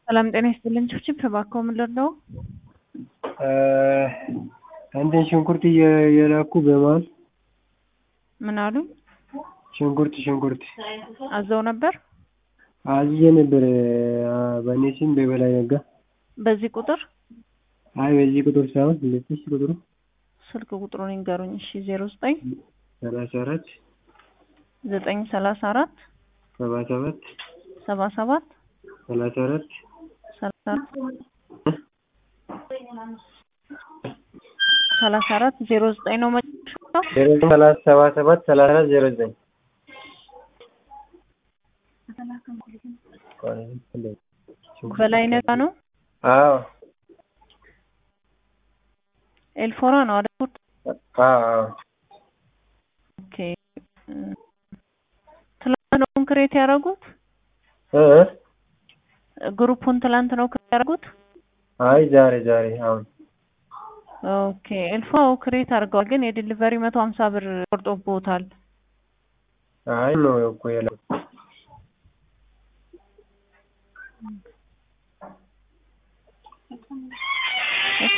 ሰላም ጤና ይስጥልኝ። ችብችብ እባክዎ ምን ልርዳዎ? እንትን ሽንኩርት እየላኩ በመሀል ምን አሉኝ? ሽንኩርት ሽንኩርት አዘው ነበር? አዝዤ ነበር በእኔ ስም በበላይ ነጋ። በዚህ ቁጥር? አይ በዚህ ቁጥር ሳይሆን ልስጥሽ ቁጥሩ ስልክ ቁጥሩን ይንገሩኝ። እሺ ዜሮ ዘጠኝ ሰላሳ አራት ዘጠኝ ሰላሳ አራት ሰባ ሰባት ሰባ ሰባት ሰላሳ አራት ሰላሳ አራት ሰላሳ አራት ዜሮ ዘጠኝ ነው መጨረሻው? ዜሮ ዘጠኝ ሰላሳ ሰባ ሰባት ሰላሳ አራት ዜሮ ዘጠኝ በላይ ነጋ ነው? አዎ ኤልፎራ ነው አይደል? አዎ ኦኬ ትላንት ነው ክሬት ያደረጉት? እ ግሩፑን ትላንት ነው ክሬት ያደረጉት? አይ ዛሬ ዛሬ አሁን ኦኬ ኤልፎ ክሬት አድርገዋል፣ ግን የዲሊቨሪ መቶ ሀምሳ ብር ቆርጦብዎታል። አይ ነው እኮ የላኩት